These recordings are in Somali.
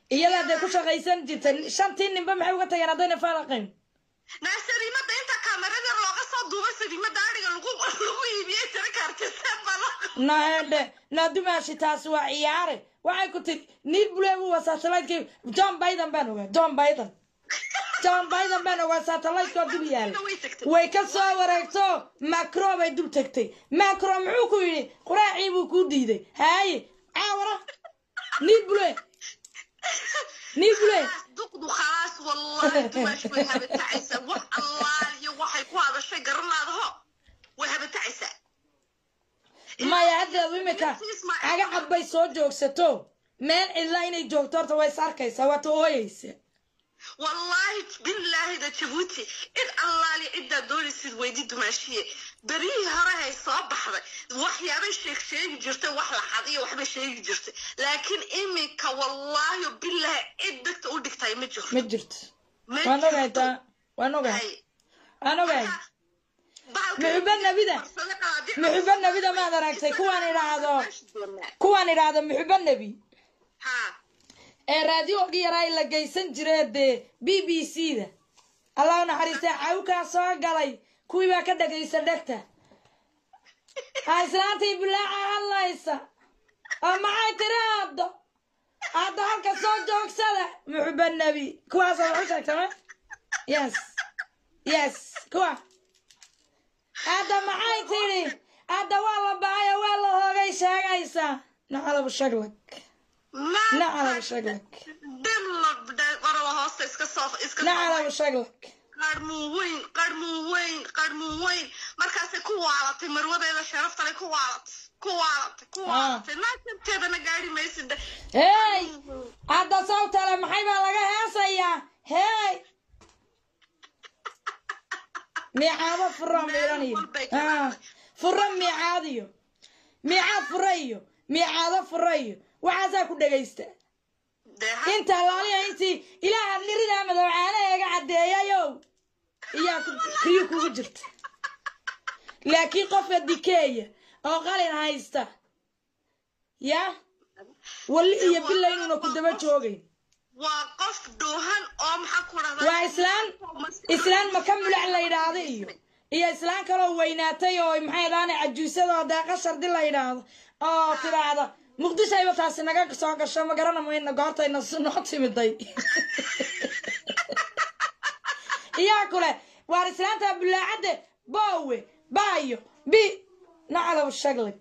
iyadaa dee ku shaqaysan jirtay shantii ninba maxay uga tageen haddayna faalaqayn naa sariimada inta kaamerada looga soo duubay sariimada adhiga lagu lagu iibiyey tira kaartiseen baa loo naedhe naa dumaashi taasi waa ciyaare waxay ku tiri niil buleebu waa satelliteki john biden baan ogaa john biden john biden baan ogaa satelliteka oo dul yaala way tagtay way ka soo wareegto macro bay dul tagtay macro muxuu ku yidhi quraacii buu kuu diiday haaye caawara niil bule niil bule duqdu khalaas wallahi dumaash way habatacaysaa wax allaal iyo waxay ku hadashay garanaadaho way habatacaysaa maya haddeedu imika cagacad bay soo joogsato meel cidla inay joogto horta way is arkaysaa waata ooyeysa wallaahi bilaahi da jabuuti cid allaali ciddaa doonaysid weydi dumaashiye berihii hore hay soo baxday waxyaabay sheeg sheegi jirtay wax la xad iyo waxbay sheegi jirtay laakiin iminka wallaahi bilaahi cid degta u dhigtay ma jirto ma jirto Ma waan ogahay jirto. taa waan ogahay Hay. waan ogahay Bahalka- muxuba nabida muxuba nabida maad aragtay kuwaan idhaahdo kuwaan idhaahdo muxuba nebi ha ee raadiyoogii yaraa la geysan jiree dee b b c da allah u naxariistay cawkaa soo galay kuwii baa ka dhagaysa dhegta ha islaantii bilaaca hadlaysa oo maxay tiri aaddo aaddo halka soo joogsada muxuba nebi kuwaasoo waxu sheegta ma yes yes kuwa aadda maxay tidhi aadda waa la bacay oo waa la hoogay sheegaysa nacalab shaglag nacalab shaglag qoraba hoosta iska soo iska nacalab shaglag qarmuun weyn qarmuun weyn qarmuun weyn markaasay ku waalatay marwadeeda sharaftale ku waalatay ku waalatay ku waalatay naasabteedana gaari maysid hey hadda sawtale maxay baa laga heesayaa hey miicaado fura miiraniyo Ah, fura miicaad iyo miicaad fura iyo miicaado fura iyo waxaasaa ku dhegaysta inta laaliya intii ilaaha niridaa madowcaana eega caddeeyayow iyaa ku- riyo kugu jirta laakiin qofka dikeeya oo qalin haysta ya wali iyo bila inuuna ku daba joogayn waa qof dhuuhan oo maxaa ku dhahdaa waa islaan islaan maka mulac la yidhaahdo iyo iyo islaan kaloo weynaatay oo maxay dhaane cajuusadoo deeqa shardi la yidhaahdo oo tidhaahda muqdishayba taasi naga soo gasho ma garana mayna goortayna s- noo timiday iyaa kule waar islaanta bulaacadde boowe baayo bi nacalow shaglag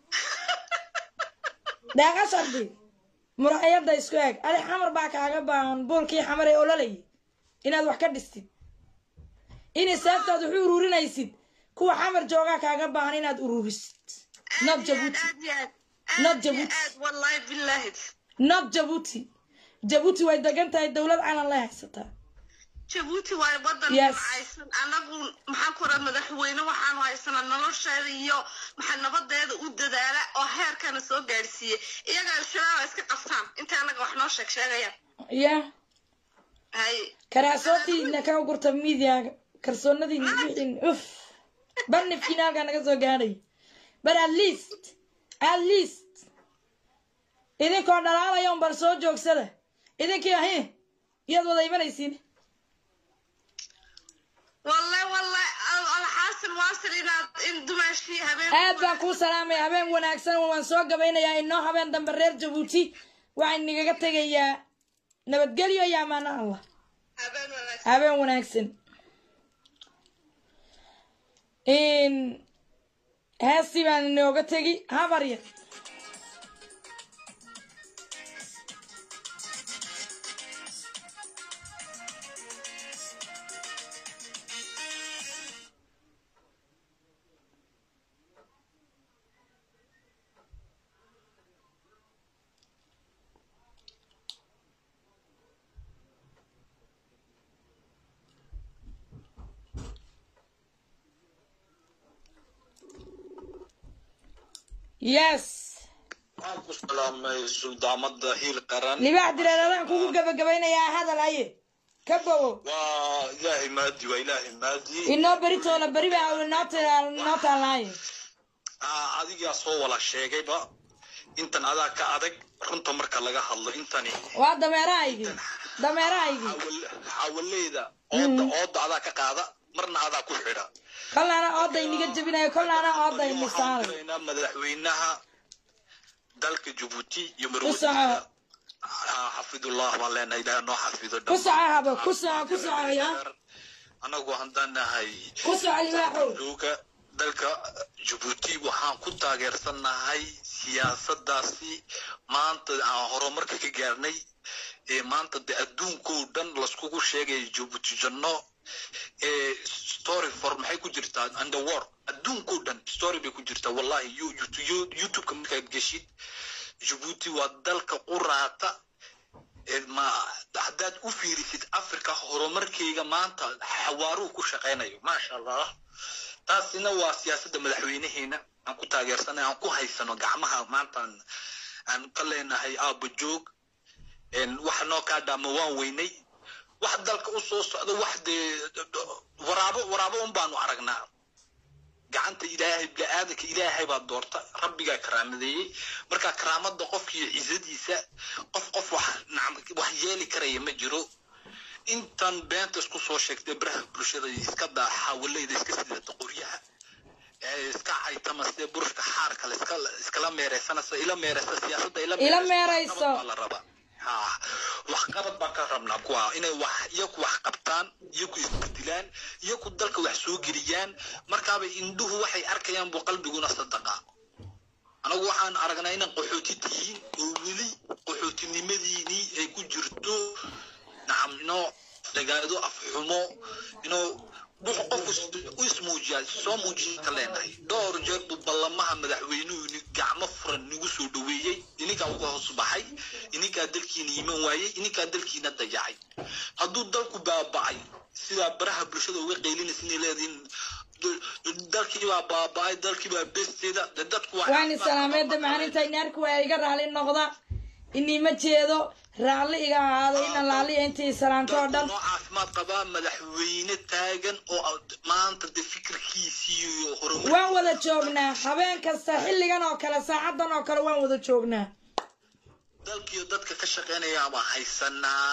deeqa shardi muraayada isku eeg adi xamar baa kaaga baahan buulkii xamar ee ololayay inaad wax ka dhistid inay saaftaad wax u ururinaysid kuwa xamar joogaa kaaga baahan inaad ururisid not jabuuti Not Djibouti. wallahi billahi not jabuuti jabuuti way degan tahay dowlad calan lay haysataa jabuuti waa wadan Yes. haysan anagu maxaan ku raha madaxweyne waxaanu haysanaa nolosheeda iyo maxaa nabadeeda u dadaala oo heerkana soo gaadhsiiye iyaga al-shabaab iska qabtaan inta anaga wax noo sheeg sheegayaan ya hay karaasootiina ka gurta midiyaga kalsoonadiina wixin uf banifkiina halkaa naga soo gaadhay but at least at least idinkoo dhalaalaya un bal soo joogsada idinkii ahi iyaad wada imanaysiin wallahi wallahi al- alxaasil waasil inaad in dumaashii habeen aad baan kuu salaamaya habeen wanaagsan waan soo gabaynayaa inoo habeen dambe reer jabuuti waxaan nigaga tegayaa nabadgelyo iyo amaano allah habeen wanaagsan habeen wanaagsan in heestii baan inooga tegi habar yar yes waxaan ku salaamay suldaamada hiil qaran libaax direed adaan kugu gabagabaynayaa hadal aye ka bogo waa ilaahay maadi waa ilaahay maadi inoo beritoola beri baa inoo ta- inoo taalaaye Ah, adigaa soo wala sheegayba intan adaa ka adag runta marka laga hadlo intani waa dameerahaygii dameerahaygii xawaleyda ooda ooda adaa ka qaada marna adaa ku xidha kolnaana ooda iniga jebinayo kolnaana ooda waxaan inisaanay diraynaa madaxweynaha dalka jabuuti iyo soco. marwadiisa xafidullah baan leenahay ilaah noo xafido ku soco habo ku soco ku soco ya anagu haddaan nahay ku soco libaaxow jooga dalka jabuuti waxaan ku taageersanahay siyaasadaasi maanta aan horumarka ka gaarnay ee maanta de adduunkoo dhan laskugu sheegaya jabuuti janno ee story for maxay ku jirtaa and the war adduunkoo dhan story bay ku jirtaa wallahi You- you- you- youtubeka markaad geshid jabuuti waa dalka quraata ee ma haddaad u fiirisid africa horumarkeyga maanta xawaaruhu ku shaqaynayo maasha allah taasina waa siyaasadda madaxweynaheena aan ku taageersanay aan ku haysano gacmaha maanta aan- aan ka leenahay aaba joog een, wax noo kaa dhaama waan weynay wax dalka u soo socda wax dee waraabo waraabo un baanu aragnaa gacanta ilaahay bini-aadanka ilaahay baa doorta rabbigaa karaamadeeyey marka karaamada qofkiiyo cizadiisa qof qof wax nacam- wax yeeli karaya ma jiro intan beenta isku soo sheegtay baraha bulshada iska daa xawaleyda iska sidata qoryaha ee iska caytama sidee burushka xaarka la iska iskala meereysanaysa ila meereysa siyaasadda ila Ila meereysa, meereyso. waxqabad baa la rabaa ha wax qabad baan ka rabnaa kuwa inay wax iyaku wax qabtaan iyaku isbedilaan iyaku dalka wax soo geliyaan markaaba indhuhu waxay arkayaan buu qalbiguna sadaqa anagu waxaan aragnaa inaan qaxooti tihiin oo weli qaxootinimadiinii ay ku jirto nacam inoo dagaado afxumo inoo wuxuu qofku is- u ismuujiyaa soo muujiya ka leenahay dhowr jeer buu ballamaha madaxweynuhu ni- gacmo furan nagu soo dhoweeyey ininkaa uga hoos baxay ininkaa dalkiina iman waayey ininkaa dalkiina dayacay hadduu dalku baaba'ay sidaa baraha bulshada uga qeylinaysa inay leedihiin d- dalkii baa baaba'ay dalkii baa besteeda de dadku waa waan isalaameeda maalinta inaarka waa iga raali noqda inima jeedo raalli iga ahaado ina laaliya intii salaanto oo dhan noo caafimaad qabaa madaxweyne taagan oo ad- maanta de fikirkiisii iyo horumar waan wada joognaa habeen kasta xilligan oo kale saacadan oo kale waan wada joognaa dalkiiyo dadka ka shaqeynaya baan haysanaa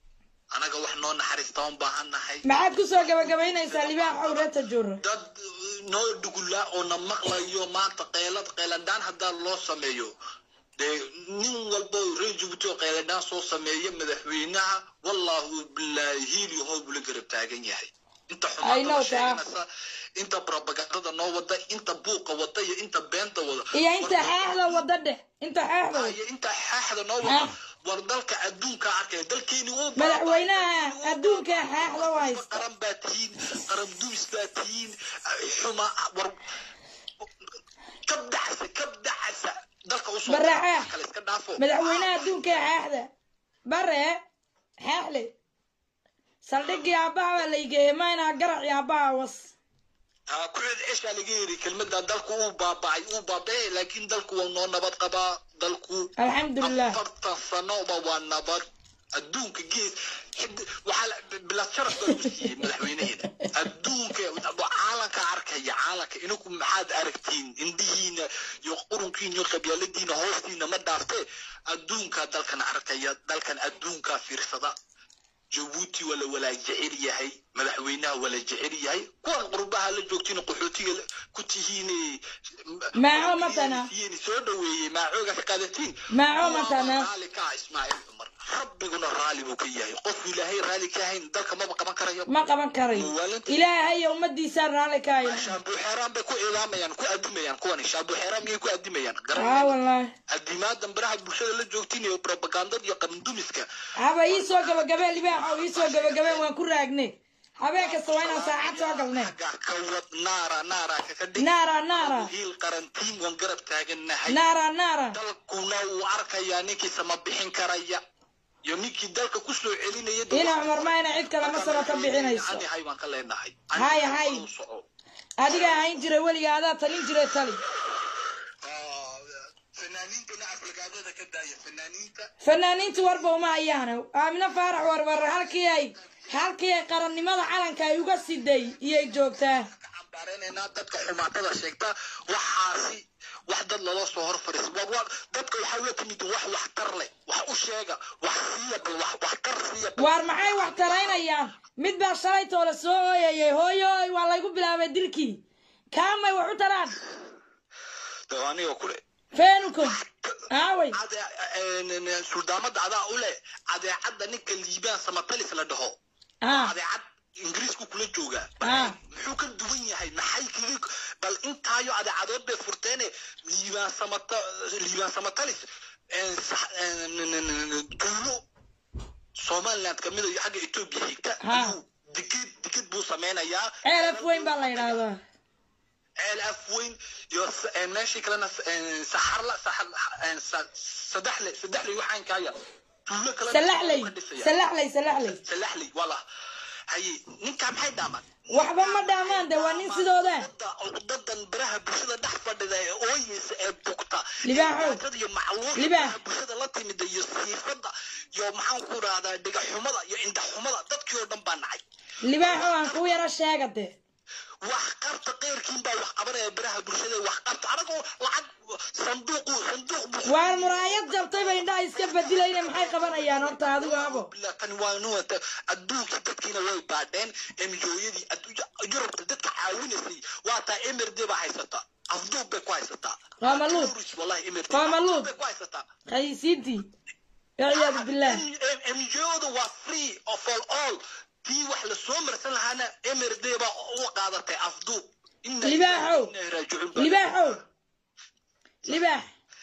anaga wax noo naxariista un baahannahay maxaad kusoo gabagabaynaysaa libaax owreta juro dad noo dhugulaa oo na maqlayo maanta qeylad qeyladaan haddaa loo sameeyo dee nin walba reer jabuuti oo qeyladaan soo sameeya madaxweynaha wallahu bilaahi hiili hoo bula garab taagan yahay inta I know xumaanta that. sheeganaysa inta propagandada noo wada inta buuqa wada iyo inta beenta wada iyo inta War- xaaxda wada dheh inta xaaxda wada iyo inta xaaxda noo Ah. wada war dalka adduunka arkaya dalkeeni uu madaxweynaha adduunka xaaxda u haysta qaran baa tihiin qaran dumis baa tihiin xuma war kab dacasa kab dacasa dalka usoo Baraxa. wax kale iska dhaafo madaxweynaha adduunka xaaxda bare xaaxle saldhigii aabbaha baa laygeeyey mayna garacii aabbaha was Ah, kuleed cishaa laga yiri kelmada dalku uu baaba'ay uu baaba'ay laakiin dalku waa noo nabad qabaa dalku alxamdulilah afartan sanoba waa nabad adduunka gees xid- waxaa la- bilad sharaf baa lagu siiyey madaxweynaheena adduunka caalanka arkaya caalanka ininku maxaad aragtiin indhihiina iyo qurunkiina iyo qabyaaladiina hoostiina ma dhaaftee adduunka dalkan arkaya dalkan adduunka fiirsada jabuuti waa la walaa jecel yahay madaxweynaha waa la jecel yahay kuwan qurbaha la joogtiin qaxootiga la- ku tihiin Maaco matana. soo dhaweeyey maacooga ka qaadatiin Maaco matana. raali ka ah ismaaciil cumar rabbiguna raali buu ka yahay qofku ilaahay raali ka ahayn dalka maba qaban karayo ma qaban karayo ilaahay iyo ummadiisaa raalli ka haya shaabuxeeraan bay ku ilaamayaan ku adimayaan kuwani shaabuxeeraan miyay ku adimayaan aa garan wallaahi adimaadan baraha bulshada la joogtiin iyo propagandada iyo qarandumiska haba ii soo gabagabee libaaxow ii soo gabagabeen waan ku raagne habeen kasta waa inaan saacad soo galne xagga ka wad naara naara kaga dhig naara naara hiil qarantiin waan garab taagannahay naara naara dalkuna wuu arkayaa ninkii sama bixin karaya iyo ninkii dalka ku soo celinaya dee ina cumar mayna cid kale masaba ka bixinayso ani hay baan ka leenahay Hay, Ani hay. u soco. adigaa hayn jiray weliga adaa talin jiray tali Ah, fanaaniintana aflagaadada ka daaya fanaaniinta fanaaniintu warba uma hayaano aamino faarax warbar halkii ay halkii ay qarannimada calanka ay uga siday iyay joogtaa ka cambaareynayna dadka xumaatada sheegta waxaasi wax dad lala soo hor fariisa waa waa dadka waxaa la timid wax waxtar leh wax u sheega wax siiya bal wax waxtar siiya bal waar maxay wax taraynayaan mid baa shalaytoo la soo ooyayay hooyoy waa laygu bilaabay dilkii kaamay wax u taraan dee aniga kule feenukum aaway suldaamada adaa u leh adeecadda ninka liibaan samatalis la dhaho ah adeecad ingiriisku kula joogaa Ah. muxuu ka duwan yahay maxay kaga bal intaayo adeecadood bay furteene liibaan samata liibaan samatalis een, sax- een, n- n- n- duulo somaliland kamid iyo xagga etoobiya xigta Ha. ayuu digid digid buu sameynayaa ceelaf weyn baa la yidhaahdaa ceel af weyn iyo s- een, meeshii kalena s- een, saxarla saxar- een, sa- saddexle saddexle waxaan kaaya duulo kale salaxley salaxley salaxley salaxley wala haye ninkaa maxay dhaamaan waxba ma dhaamaan de waa nin sidooda dadan baraha bulshada dhex fadhida ee ooyeysa ee bugta Libaaxow. ee iyo macluusha Libaax. baraha bulshada la timida iyo siifada iyo maxaan ku rahdaa dhigaxumada iyo indhaxumada dadkii oo dhan baa nacay libaaxo aan kuu yaro sheega de wax qabta keyrkiin baa wax qabanaya baraha bulshada wax qabta anagoo lacag sanduuqu sanduuq buu waar muraayad jabtay bay indhaha iska bedilayna maxay qabanayaan horta adigu abo bilaa tani waa nuwata adduunkii dadkiina way baadheen emjooyadii yurubta dadka caawinaysay waa taa emerde baa haysata afduub bay ku haysataa Waa maluud. Tourist, wallahi emerde Waa maluud. afduub bay ku haysataa khaysiintii walciyaadu billaah emjooda waa free of all all tii wax lasoo marsan lahaana emerde baa u qaadatay afduub Inna Libaaxow. inna ilaahi raajicuun baa- libaaxow libaax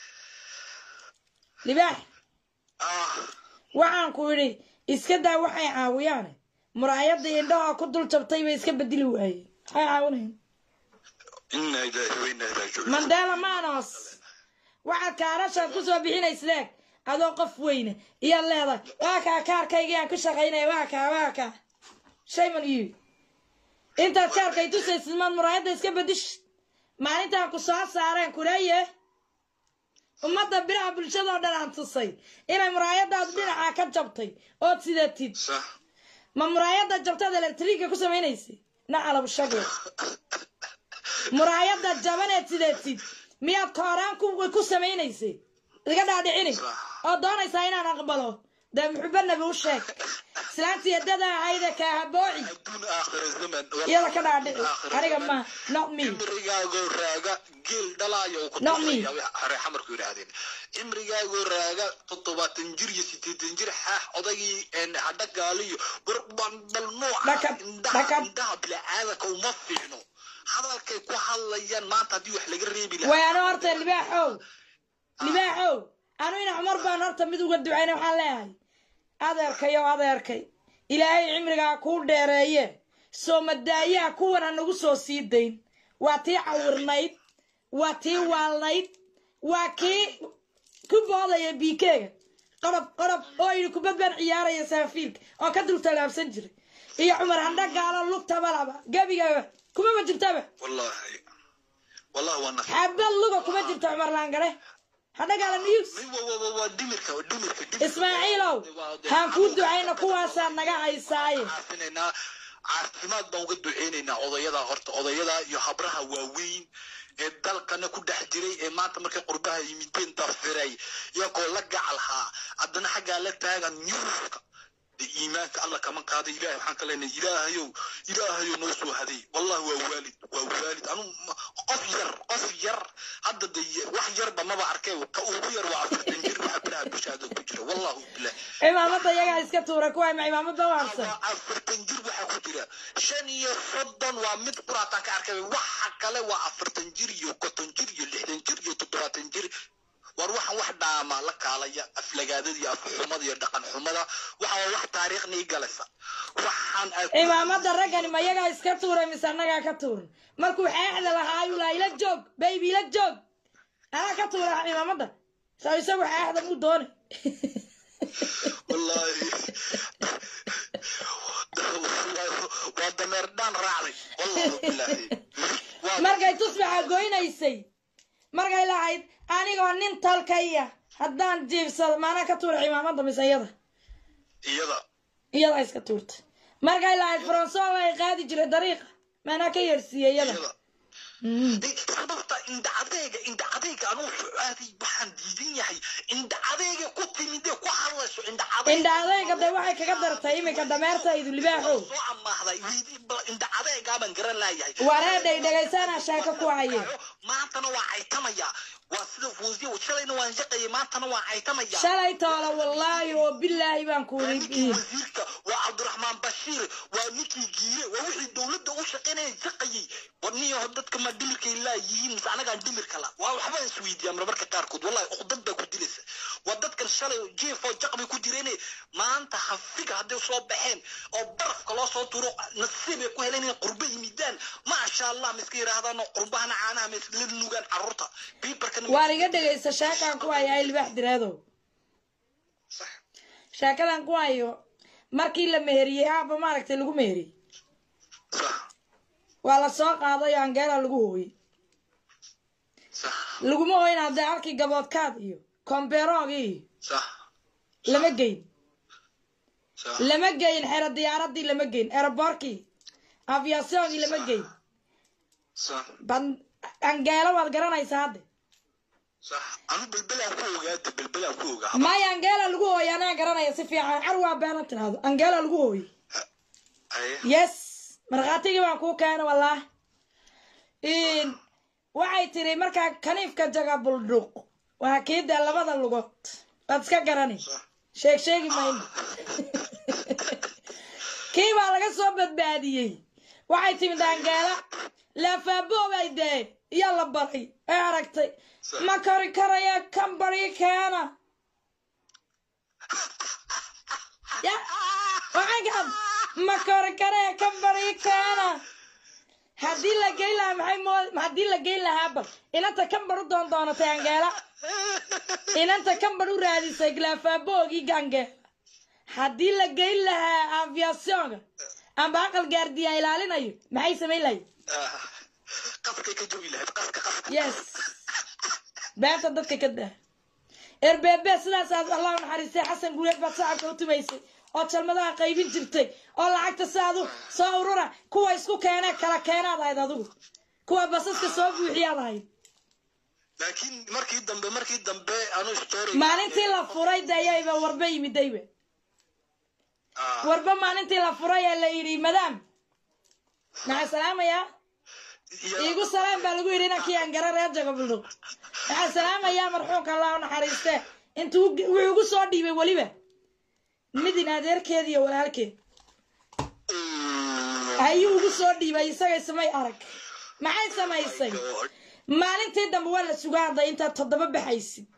libaax ah waxaan ku idhi iska daa waxay caawiyaan muraayadda indhaha ku dul jabtay bay iska bedeli waayeen maxay caawinayan inna ilaahi wa inna ilaahi raajicuun mandela manos waxaad kaarashaad ku soo bixinaysideeg adoo qof weyne iyaad leedahay waa kaa kaarkaygii aan ku shaqaynaya waa kaa waa kaa shayman iyo intaad kaarkay tusaysid maad muraayadda iska bedish maalintaan ku soo saareen kuleeye ummadda biraha bulshadoo dhan aan tusay inay muraayadaadu dhinaca ka jabtay ood sidatid sax ma muraayadda jabtaad elektriga ku samaynaysay nacalab shago muraayadda jabaneed sidatid miyaad kooraan ku ku samaynaysay iga dhaadhicini oo doonaysaa inaan aqbalo dee muxuba nabi u sheeg islaantii eddada ahayde kaahabooci adduun aakhira zaman iyada ka dhaadhici aniga ma not me cimrigaagoo raaga geel dhalaayo uu ku Not me. tusaya hore xamarku yidhaahdeen cimrigaagoo raaga toddobaatan jir iyo sideetan jir xaax odagii een, hadha gaaliyo bal bal nooca Dhakab, indhaha dhakab. indhaha bilaadanka uma fiicno hadalkay ku hadlayaan maanta haddii wax laga reebi lahaa way ano horta libaaxow libaaxow anu ina cumar baan horta mid uga ducayna waxaan leeyahay adeerkayo adeerkay ilaahay cimrigaa kuu dheereeye soo madaayaha kuwan ha nagu soo sii dayn waa tii cawirnayd waa tii waalnayd waa kii ku boodaya biikeega qorob qorob oo yidhi kubad baan ciyaaraya saafiilka oo ka dul tallaabsan jiray iyo cumar handha gaalo lugtaba laba gebigaba kumaba jirtaba wallahi wallahi waa naf xabad luga kuma jirto cumar laangare hadha gaala news waa waa waa dhimirka waa dhimirka dhimirka. ismaaciilow Waa- haan kuu ducayna kuwaasaa naga haysaaye caafinaynaa caafimaad baan uga duceynaynaa odayada horta odayada iyo habraha waaweyn ee dalkana ku dhex jiray ee maanta markay qurbaha yimideen dafiray iyagoo la gacalhaa haddana xaggaa la taagan nyuuska dee iimaanka alla kama qaada ilahay waxaan ka leenahay ilaahayow ilaahayow noo soo haday wallahi waa waalid waa waalid anu ma- qof yar qof yar hadda de wax yarba maba arkay ka ugu yar waa afartan jir waxa biraha bulshada ku jira wallahu bilah cimaamada iyagaa iska tuura kuwa ma cimaamada u harsan waa afartan jir waxaa ku jira shan iyo soddon waa mid quraataan ka arkay waxa kale waa afartan jir iyo konton jir iyo lixdan jir iyo toddobaatan jir war waxaan wax dhaama la kaalaya aflagaadada iyo afxumada iyo dhaqan xumada waxa waa wax taariikhnii galaysa waxaan ay ku- cimaamada raggani ma iyagaa iska tuuray mise annagaa ka tuuran markuu xeexda lahaa ayuu lahaa ila joog baybi ila joog anaa ka tuura cimaamada soo isagu xeexda muu doonay wallaahi waa dameer dhaan raacday wallahu bilaahi Waa- markay tusbaxa goynaysay markay lahayd anigoo nin talkaya haddaan jiibsado maanaa ka tuura cimaamada mise iyada iyada iyadaa iska tuurta markay lahayd faransool ay qaadi jiray dariiqa maanaa ka yeersiiye iyada iyada Mm. sababta indha adeega indha adeega anuu fucaaday waxaan diidan yahay indha adeega ku timidee ku hadlayso indha adeega indha adayga de waxay kaga dartay iminka dameertaydu libaaxow soo amaahday indha adeegaabaan garan laayahay wareedhay dhegaysanaa sheeko ku haye maantana waa caytamaya waa sida fuusiya shalayna waan shaqayay maantana waa caytamaya shalay toola wallaahi oo bilaahi baan waa kuuri ninkii wasiirka waa cabdiraxmaan bashiir waa ninkii giire waa wixii dowladda u shaqaynaya shaqayay warniyaho dadka ma dhimirkay laayihiin mise anagaan dhimirka la waa waxbaan isweydiiyaa marmarka qaarkood wallahi uqdad baa ku dilaysa waa dadkan shalay jiefoo jaqbay ku jireen maanta hafiga hadday soo baxeen oo barafka loo soo turo nasiibay ku heleen inay qurbo yimidaan maasha allah ma iska yidhaahdaan oo qurbahana caanaha ma isla nugaan carruurta biibarkana waan iga dhegaysta sheekaan ku hayo ay libaax diraadow Sax. sheekadan ku hayo markii la meheriyey aaba maaragtay lagu meheriyey sax waa la soo qaaday oo angeela lagu hooyey sax laguma hooyin haddee halkii gaboodkaad iyo komberoogii iyo sax lama geyn sax lama geyn xero diyaaradii lama geyn aerobortkii aviasyongii lama geyn sax ban angeelo waad garanaysaa hadde sax anu belbelaan ku ogaada belbelaan ku ogaa maya angeela lagu hooyey anaa garanaya si fiican car waa beena tiraahdo angeela lagu hooyey Aye. yes markhaatigii baan kuu keena wallaah waxay tiri markaa kaniifka jaga buldhuuq waa kiida labada lugood waad iska garani Sax. sheeg sheegi mayno kii baa laga soo badbaadiyey waxay timid angeela laafaabobay dee iyo la baray ee aragtay Sax. ma kori karaya kan bari keena ya waxaan gaad ma kori karaya kan bari keena haddii la geyn lahaa maxay moo haddii la geyn lahaa bal inanta kan bar u doon doonatay angeela inanta kan bar u raadisay laafaabogii gangeela haddii la geyn lahaa aviationga amba aqal gaardiya ilaalinayo maxay samayn lahayd Ah, qaskay ka jogi lahayd qaska qaska yes beenta dadka ka daa erbeebe sidaas aad allah u naxariistay xasan guuleed baad shacabka u tumaysay oo jalmadaha qaybin jirtay oo lacagta si adu soo urura kuwa isku keenee kala keenaad ahayd adigu kuwa basaska soo buuxiyaad ahayd laakiin markii dambe markii dambe anu story maalintii la furay dayayba warba yimidayba Ah, warba maalintii la furay ee la yidhi madaam maxaa salaamayaa iyo- iigu salaam baa lagu yidhi inankii aan gara reer jago buldhuq waxaan salaamayaa marxuumka allah u naxariiste intuu wuxuu ugu soo dhiibay weliba midin adeerkeed iyo walaalkeed Mm, ayuu ugu soo dhiibay isagay samay arag maxay samaysay God. maalintii dambe waa la sugaa hadday intaad toddoba baxaysid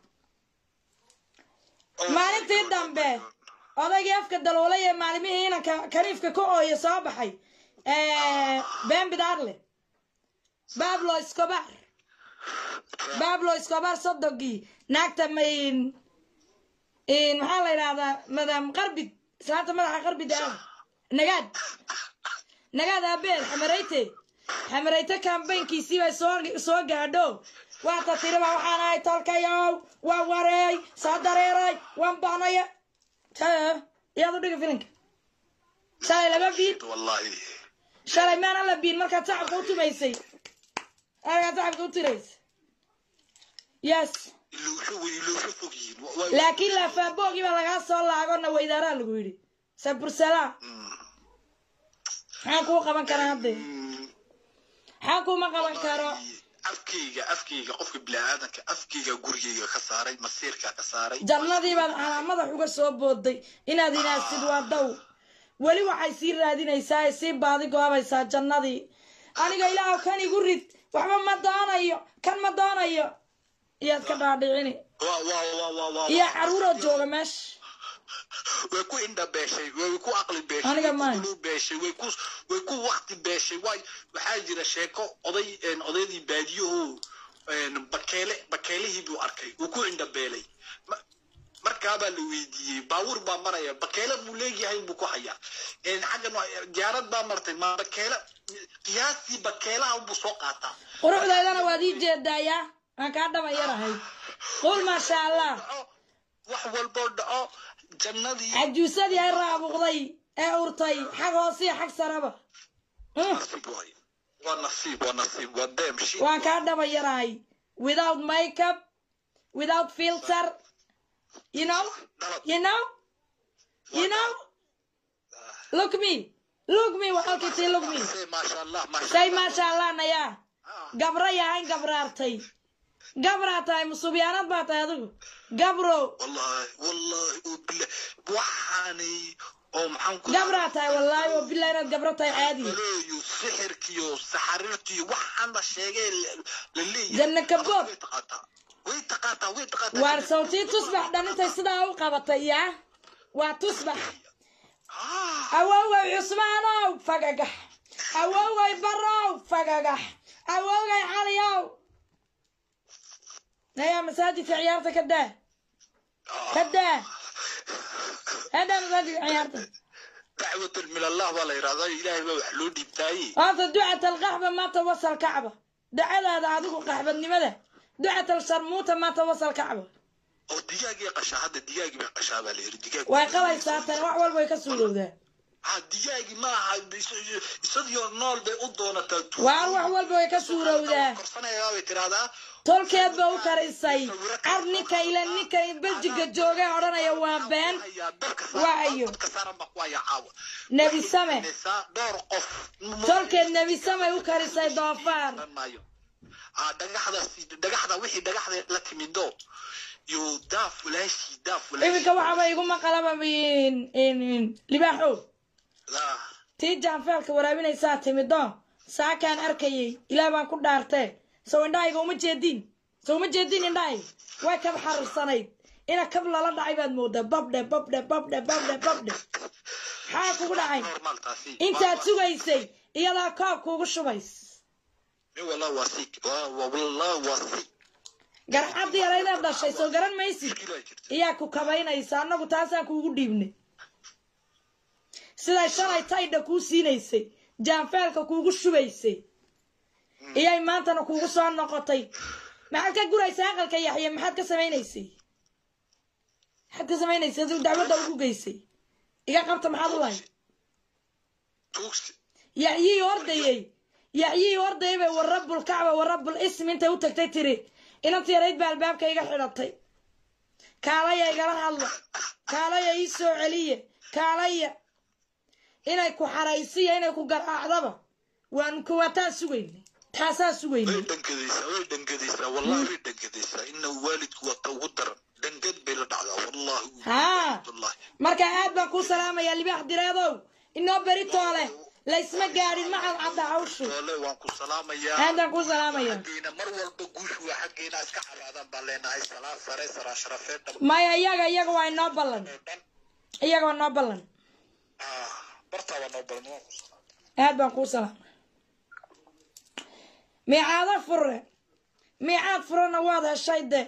Oh maalintii my God. dambe odaygii afka daloolay ee maalimihii inanka kaniifka ka ooya soo baxay been bidaarle bablo escobar bablo escobar sodogii naagta main maxaa la yidhahdaa madam qarbid islaanta madaxa qarbid ah nagaad nagaad aabeel xamarayte xamarayte kambaynkiisii bay soo soo gaadho waata tiriba waxaan ahay tolkayow waa wareey soo dareeray waan baanaya taa iyaad u dhiga filinka shalay laba biin wallahi shalay maana la biin markaad shacabka u tumaysay markaad shacabka u tiraysay yes iluusho way iluusho fog yihiin Wa- wa- laakiin laafaaboogi baa lagaa soo laagona weydaaraa lagu yidhi sabursala Mm, maxaan kuu qaban karaa hadde mm, maxaan kuuma qaban karo afkayga afkayga qofka biniaadanka afkayga gurigayga ka saaray masiirka ka saaray jannadii baad calaamadax uga soo booday inaad inaasid waa daw weli waxay sii raadinaysaa ay sii baadi goobaysaa jannadii aniga ilaahu kan igu rid waxba ma doonayo kan ma doonayo iyaad ka dhaadhicini Waa- waa- waa- waa- waa- iyo caruuroo jooga meesha way ku indha beeshay way ku aqli beeshay Aniga way ku maayo. qulub beeshay way ku way ku waqti beeshay waay waxaa jira sheeko oday een, odaydii baadiyuhu een, bakeele bakeelihii buu arkay wuu ku indha beelay Ma- markaabaa la weydiiyey baabuur baa maraya bakeele buu leegyahay buu ku hayaa een, xaggan waa- diyaarad baa martay ma bakeele qiyaastii bakeelaha buu soo qaataa quruxdaydana waad ii jeedaayaa waan kaa dhaba yarahay qul maasha allah Dhaco, wax walboo dhaco jannadii cajuusadii ay raabuqday ee urtay xag hoose iyo xag saraba Mm. nasiib waaye waa nasiib waa nasiib waa deem shit waan kaa dhaba yarahay without makeup without filter you know dhalad you know you know look me look me waxalkii tii look me say maasha allah maasha say allah maasha allah nayaa Ah, gabra yahayn gabraartay gabraa tahay musubyaanad baa tahay adigu gabrow wallahi wallahi oo billah waxaanay oo maxaan ku gabraa tahay wallaahi oo bilaa inaad gabro tahay caadi baleeyo sixirkiyo saxariirtiyo waxaan la sheegay la la leeyahay Janna kabood. way taqaataa way taqaataa way taqaataa waar sawtii tusbax dhanintay sidaa u qabatay yaa waa tusbax Ah, awowgay cusmaanow fagagax awowgay barow fagagax awowgay caliyow nayaa masaajidka ciyaarta ka daa ka daa hadaa masaajidka ciyaarta dacwatan min allah baa la yidhahdaa ilaahay baa wax loo dhiibtaaye horta ducat alqaxba maanta wasal kacba dacadaada adigu qaxbadnimada ducat alsharmuuta maanta wasal kacba oo digaagii qashaa hadda digaagii bay qashaa baa la yidhi digaag way qalaysaa tan wax walba way ka suurowdaa ha digaagii ma aha isagio nool bay u doonataa waar wax walba way ka suurowdaa korsanayaa bay tidhahdaa tolkeed ba u karisay car ninka ila ninka beljiga jooga odhanaya waa been hayaa dabka Waayo. saaran dabka saaran baa ku hayaa caawa nebi same Waxay dhowr qof tolkeed nebi samay u karisay doofaar Garan maayo ah dhagaxdaas dhagaxda wixii dhagaxda la timido yo daaf walaashi daaf walaashi iminka waxaaba igu maqalaba libaaxow Ah, tii jaanfeelka waraabinaysaa timido saakaan arkayay ilaah baan ku dhaartee sow indhahayga uma jeedin sow uma jeedin indhahayga way kab xariirsanayd ina kab lala dhacay baad moodaa babdhe babdhe babdhe babdhe babdhe maxaa kugu dhacay normal taasi intaad sugaysay iyadaa koob kuugu shubays mi wallah waa sik waa waa- wallah waa sik garxaddii yaraydaad dhashay soo garan maysid Mushkilaa jirta iyaa ku kabaynaysa annagu taasaan kuugu dhiibnay siday shalay taydha kuu siinaysay jaanfeelka kuugu shubaysay iyay maantana kuugu soo noqotay maxaad ka guraysaa aqalka yaxye maxaad ka samaynaysay maxaad ka samaynaysay aduu dacwadda ugu geysay iga qabta maxaad u lahayd tuugsi yaxyii ordayey yaxyii ordayay bay warabul kacba warabul ism intay u tagtay tiri inantii yarayd baa albaabka iga xidhatay kaalaya igala hadla kaalaya ii soo celiye kaalaya inay ku xaraysiya inay ku garaacdaba waan kuwataan sugaynay taasaan way sugaynay dhankadaysaa way dhankadaysaa wallahi way dhankadaysaa ina waalidku waa ta ugu daran dhangad bay la dhacdaa wallahi haa wallahi marka aad baan kuu salaamayaa libaax direedow inoo beri toole laysma gaadhin ma cadcadda hawshu doole waan ku salaamayaa aad baan kuu salaamaya xaggeena mar walba guushu waa xaggeena iska xabaadaan baan leenahay salaan sare saraa sharafeed dhab maya iyaga iyaga waa inoo ballan oo dhan iyaga waa inoo ballan ah bartaa baa noo balan waan ku salaamay aad baan kuu salaamay miicaado fure miicaad furena waad heshay de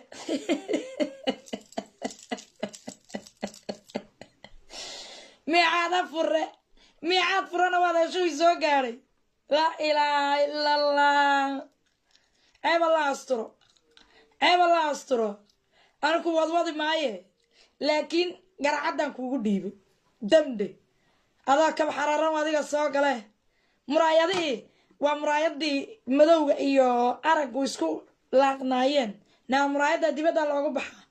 miicaado fure miicaad furena waad heshay way soo gaadhay laa ilaaha ila allah ceeb alla asturo ceeb alla asturo aniku wadwadi maaye laakiin garcaddan kuugu dhiibay damde adaa kab xararan adiga soo gale muraayadihii waa muraayadii madowga iyo araggu isku laaqnaayeen naa muraayadda dibadda loogu baxaa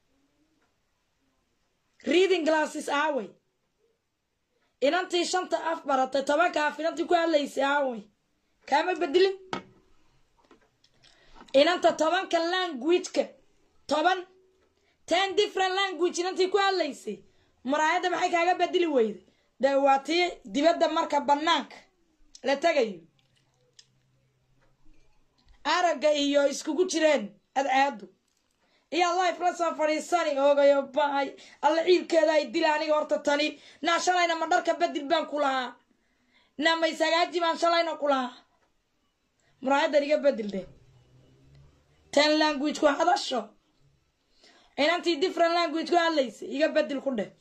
reading glasses aaway inantii shanta af baratay tobanka af inantii ku hadlaysay aaway kaama bedelin inanta tobanka languageka toban ten different language inantii ku hadlaysay muraayadda maxay kaaga bedeli weyday dee waa tii dibadda marka bannaanka la tegayo aragga iyo iskugu jireen adcaadu iyo life la soo fadhiisani oogayo baay alla ciilkeeda ay dila aniga horta tani naa shalayna ma dharka bedel baan ku lahaa naa maysagaaji baan shalayna ku lahaa muraayaddan iga bedel de ten language ku hadasho inantii different language ku hadlaysay iga bedel ku dheh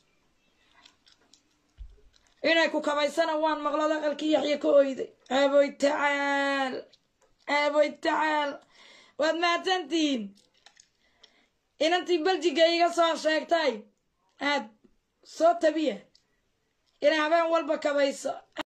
inay ku kabaysana waan maqlood aqalkii yaxya ka oyday aaboy tacaal aaboy tacaal waad mahadsantihiin inantii beljiga iga soo sheegtay aad soo tabiya inay habeen walba kabayso